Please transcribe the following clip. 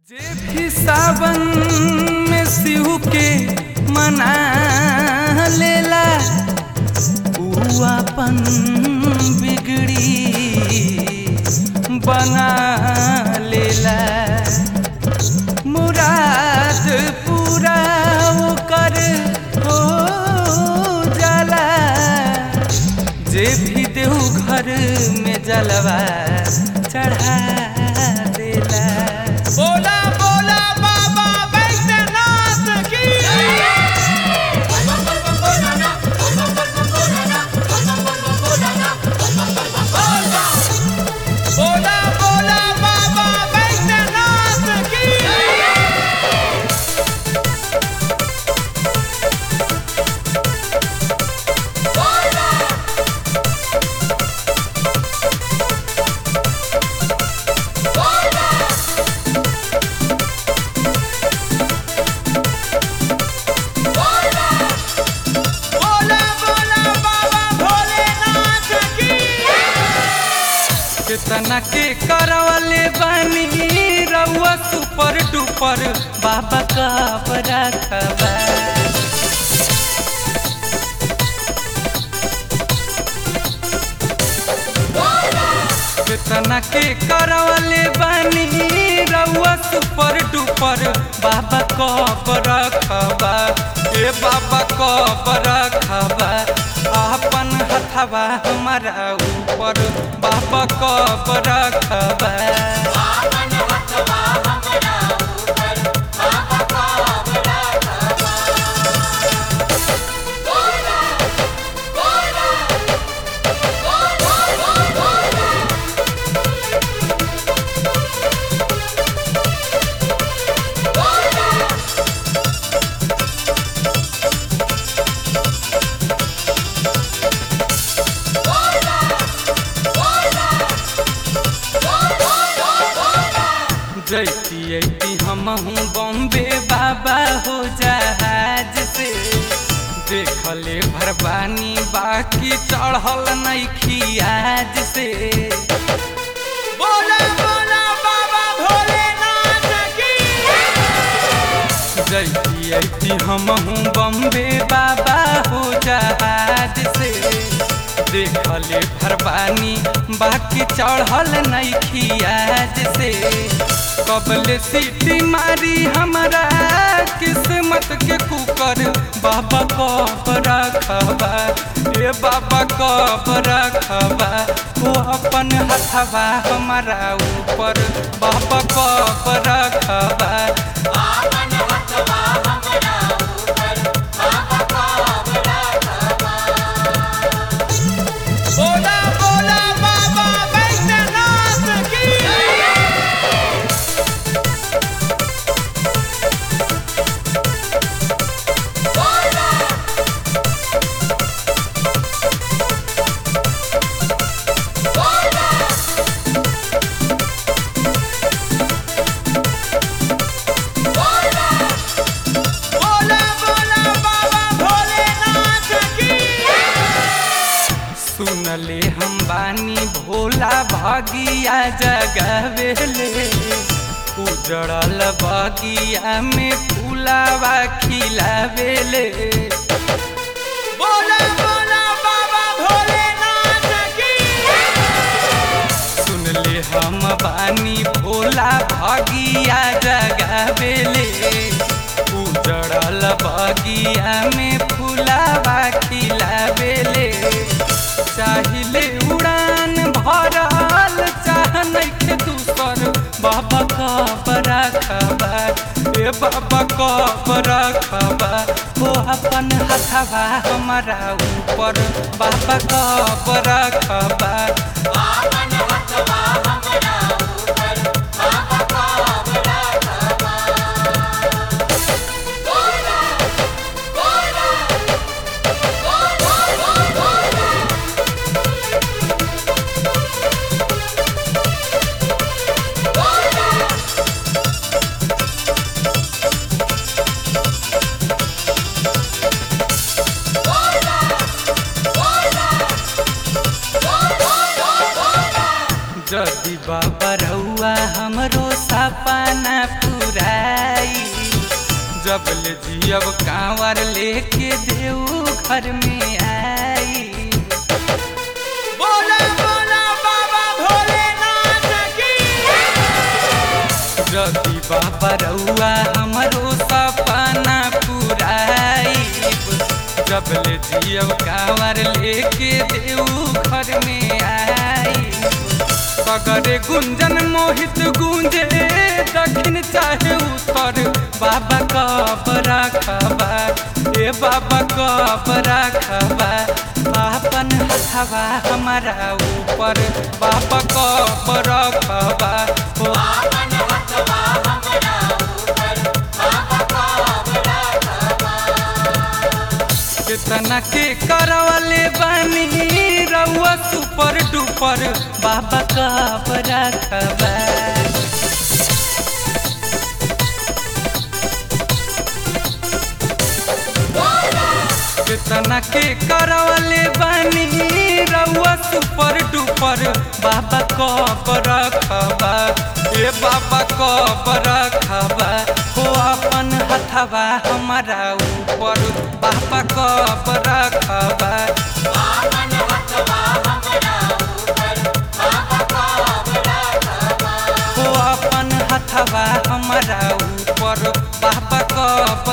जे भी सावन में शिव के मना लेला ऊ अपन बिगड़ी बना लेला मुराद पूरा ओकर हो जाला जे भी देव घर में जलवा चढ़ा देला बोला बोला बाबा वैद्यनाथ की बोला बोला बाबा वैद्यनाथ की बोला बोला बाबा भोलेनाथ की कितना के करवले बानी रउआ सुपर डुपर बाबा का रखबा कितना के करवले बानी रउआ सुपर डुपर बाबा कब रखबा ए बाबा कब रखबा अपन हथवा हमारा ऊपर बाबा कब रखबा जैती ऐती हमहू बॉम्बे बाबा हो जहाज से देखले भरबानी बाकी चढ़ल नहीं आज से बोला बोला बाबा भोलेनाथ की जैती ऐती हमहू बॉम्बे बाबा हो जहाज से देखले भरबानी बाकी चढ़ल नहीं आज से कबले सीटी मारी हमारा किस्मत के कुकर बाबा कब रखबा ए बाबा कब रखबा वो अपन हथवा हमारा ऊपर बाबा कब रखबा बोला बोला बाबा वैद्यनाथ की बोला बोला बाबा भोलेनाथ की सुनले हम बानी भोला भागिया जगवेले उजड़ल बगिया में फूलावा खिलावेले बोला बोला बाबा भोलेनाथ की सुनले हम बानी भोला भागिया जगवेले उजड़ल बगिया में फूलावा खिलावेले चाहिले उड़ान भरल चाह नइखे दूसर बाबा कब रखबा ए बाबा कब रखबा हो अपन हथवा हमारा ऊपर बाबा कब रखबा जब ले जियब कांवर लेके देऊ घर में आई बोला बोला बाबा भोलेनाथ की रवि बाबा रउआ हमरो सपना पुराइब जब ले जियब कांवर लेके देऊ घर में आई सगरे गुंजन मोहित गूंजे दक्षिण चाहे उत्तर बाबा कब रखबा ए बाबा कब रखबा आपन हथवा हमारा ऊपर बाबा कब रखबा ओ कितना के करवले बानी रउआ सुपर डुपर बाबा कब रखबा कितना के करवले बानी रउआ सुपर डुपर बाबा कब रखबा ए बाबा कब रखबा हो अपन हथवा हमारा ऊपर बाबा कब रखबा हो अपन हथवा हमारा ऊपर बाबा कब